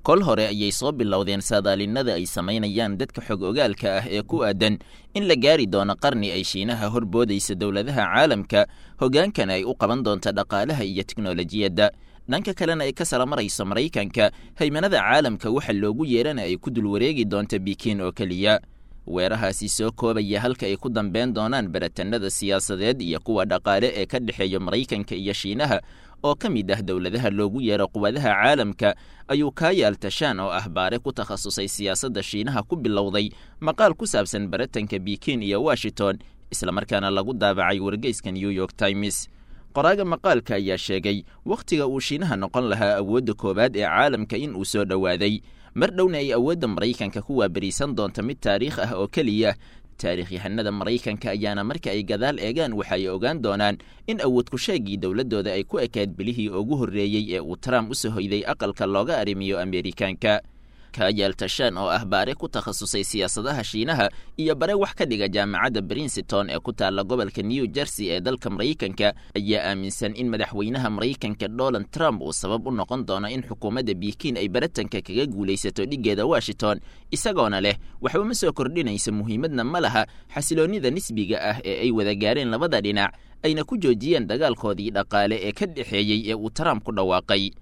kol hore ayay soo bilowdeen saadaalinada ay samaynayaan dadka xog ogaalka ah ee ku aadan in la gaari doono qarni ay shiinaha horboodaysa dowladaha caalamka hoggaankana ay u qaban doonto dhaqaalaha iyo teknolojiyadda dhanka kalena ay ka salamarayso maraykanka haymanada caalamka waxa loogu yeerana ay ku dul wareegi doonto bikiin oo keliya weerahaasi soo koobaya halka ay ku dambeyn doonaan baratanada siyaasadeed iyo kuwa dhaqaale ee ka dhexeeya maraykanka iyo shiinaha oo ka mid ah dowladaha loogu yeero quwadaha caalamka ayuu kaayaal tashaan oo ah baare ku takhasusay siyaasadda shiinaha ku bilowday maqaal ku saabsan baratanka bikiin iyo washington islamarkaana lagu daabacay wargeyska new york times qoraaga maqaalka ayaa sheegay wakhtiga uu shiinaha noqon lahaa awoodda koowaad ee caalamka in uu soo dhowaaday mar dhowna ay awoodda maraykanka ku waabariisan doonta mid taariikh ah oo keliya taariikhyahanada maraykanka ayaana marka ay gadaal eegaan waxa ay ogaan doonaan in awood kusheegii dowladdooda ay ku ekayd bilihii ugu horreeyey ee uu trump u soo hoyday aqalka looga arrimiyo ameerikaanka kaayaal tashaan oo ah baare ku takhasusay siyaasadaha shiinaha iyo bare wax ka dhiga jaamacadda princeton ee ku taalla gobolka new jersey ee dalka maraykanka ayaa aaminsan in madaxweynaha maraykanka donald trump uu sabab u noqon doono in xukuumadda bikiin ay baratanka kaga guulaysato dhiggeeda washington isagoona leh waxba ma soo kordhinaysa muhiimadna ma laha xasiloonnida nisbiga ah ee ay wada gaareen labada dhinac ayna ku joojiyeen dagaalkoodii dhaqaale ee ka dhexeeyey ee uu trump ku dhawaaqay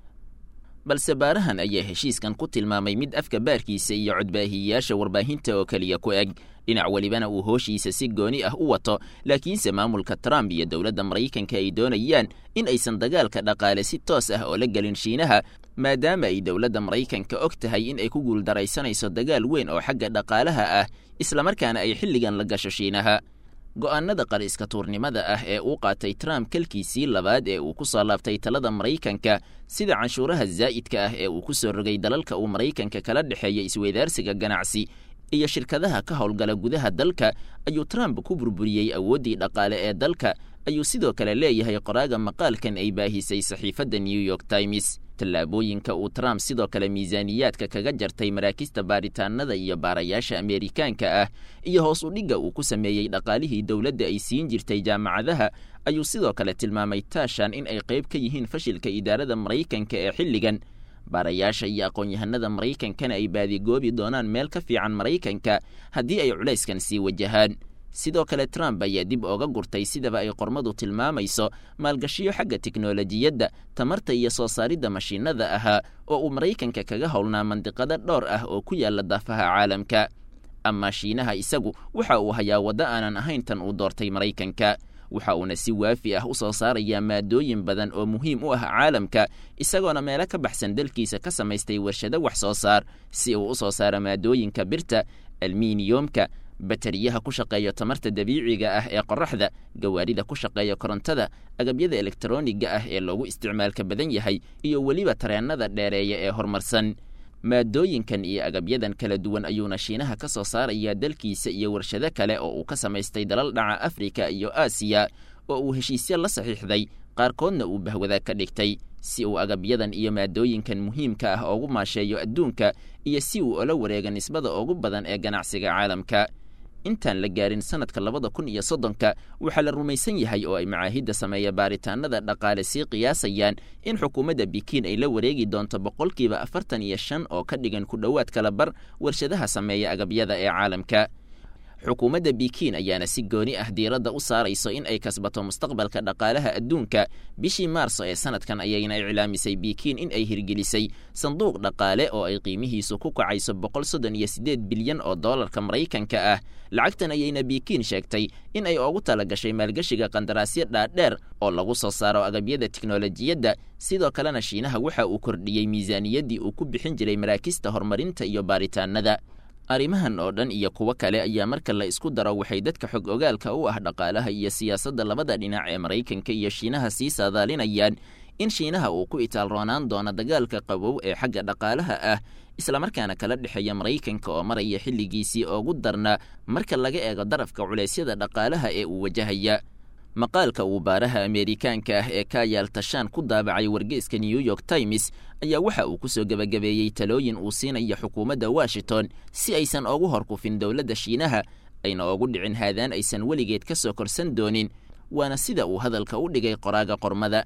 balse baarahan ayaa heshiiskan ku tilmaamay mid afka baarkiisa iyo codbaahiyeyaasha warbaahinta oo keliya ku eg dhinac welibana uu hooshiisa si gooni ah u wato laakiinse maamulka trump iyo dowladda maraykanka ay doonayaan in aysan dagaalka dhaqaale si toos ah oo la gelin shiinaha maadaama ay dowladda maraykanka og tahay in ay ku guuldaraysanayso dagaal weyn oo xagga dhaqaalaha ah islamarkaana ay xilligan la gasho shiinaha go'aanada qariska tuurnimada ah ee uu qaatay trump kalkiisii labaad ee uu ku soo laabtay talada maraykanka sida canshuuraha zaa'idka ah ee uu ku soo rogay dalalka uu maraykanka kala dhexeeya isweydaarsiga ganacsi iyo shirkadaha ka howlgala gudaha dalka ayuu trump ku burburiyey awooddii dhaqaale ee dalka ayuu sidoo kale leeyahay qoraaga maqaalkan ay baahisay saxiifadda new york times tallaabooyinka uu trump sidoo kale miisaaniyaadka kaga jartay maraakista baaritaanada iyo baarayaasha ameerikaanka ah iyo hoos u dhigga uu ku sameeyey dhaqaalihii dowladda ay siin jirtay jaamacadaha ayuu sidoo kale tilmaamay taashan in ay qayb ka yihiin fashilka idaarada maraykanka ee xilligan baarayaasha iyo aqoon-yahanada maraykankana ay baadigoobi doonaan meel ka fiican maraykanka haddii ay culayskan sii wajahaan sidoo kale trump ayaa dib ooga gurtay sidaba ay qormadu tilmaamayso maalgashiyo xagga tiknolojiyadda tamarta iyo soo saaridda mashiinada ahaa oo uu maraykanka kaga howlnaa mandiqado dhowr ah oo ku yaalla daafaha caalamka amaa shiinaha isagu waxa uu hayaa waddo aanan ahayn tan uu doortay maraykanka waxa uuna si waafi ah u soo saarayaa maadooyin badan oo muhiim u ah caalamka isagoona meelo ka baxsan dalkiisa ka samaystay warshado wax soo saar si uu u soo saaro maadooyinka birta alminiyomka bateriyaha ku shaqeeya tamarta dabiiciga ah ee qoraxda gawaarida ku shaqeeya korontada agabyada elektroniga ah ee loogu isticmaalka badan yahay iyo weliba tareennada dheereeya ee horumarsan maadooyinkan iyo agabyadan kala duwan ayuuna shiinaha ka soo saarayaa dalkiisa iyo warshado kale oo uu ka samaystay dalal dhaca afrika iyo aasiya oo uu heshiisyo la saxiixday qaarkoodna uu bahwada ka dhigtay si uu agabyadan iyo maadooyinkan muhiimka ah oogu maasheeyo adduunka iyo si uu ola wareega nisbada ugu badan ee ganacsiga caalamka intaan la gaarin sanadka labada kun iyo soddonka waxaa la rumaysan yahay oo ay macaahidda sameeya baaritaanada dhaqaale sii qiyaasayaan in xukuumadda bikiin ay la wareegi doonto boqolkiiba afartan iyo shan oo ka dhigan ku dhowaad kala bar warshadaha sameeya agabyada ee caalamka xukuumadda bikiin ayaana si gooni ah diiradda u saarayso in ay kasbato mustaqbalka dhaqaalaha adduunka bishii maarso ee sanadkan ayayna iclaamisay bikiin in ay hirgelisay sanduuq dhaqaale oo ay qiimihiisu ku kacayso boqol soddon iyo siddeed bilyan oo doolarka maraykanka ah lacagtan ayayna bikiin sheegtay in ay ugu tala gashay maalgeshiga qandaraasyo dhaadheer oo lagu soo saaro agabyada tiknolojiyadda sidoo kalena shiinaha waxa uu kordhiyey miisaaniyaddii uu ku bixin jiray maraakista horumarinta iyo baaritaanada arrimahan oo dhan iyo kuwo kale ayaa marka la isku daro waxay dadka xog ogaalka u ah dhaqaalaha iyo siyaasadda labada dhinac ee maraykanka iyo shiinaha sii saadaalinayaan in shiinaha uu ku itaalroonaan doono dagaalka qabow ee xagga dhaqaalaha ah islamarkaana kala dhexeeya maraykanka oo maraya xilligiisii ugu darna marka laga eego darafka culeysyada dhaqaalaha ee uu wajahaya maqaalka uu baaraha ameerikaanka ah ee kaayaal tashaan ku daabacay wargeyska new york times ayaa waxa uu ku soo gebagabeeyey talooyin uu siinaya xukuumadda washington si aysan ugu horkufin dowladda shiinaha ayna ugu dhicin haadaan aysan weligeed ka soo korsan doonin waana sida uu hadalka u dhigay qoraaga qormada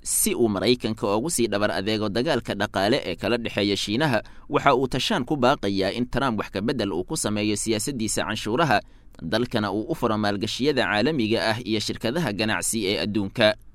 si uu maraykanka ugu sii dhabar adeego dagaalka dhaqaale ee kala dhexeeya shiinaha waxa uu tashaan ku baaqayaa in trump wax kabedel uu ku sameeyo siyaasaddiisa canshuuraha dalkana uu u furo maalgashiyada caalamiga ah iyo shirkadaha ganacsi ee adduunka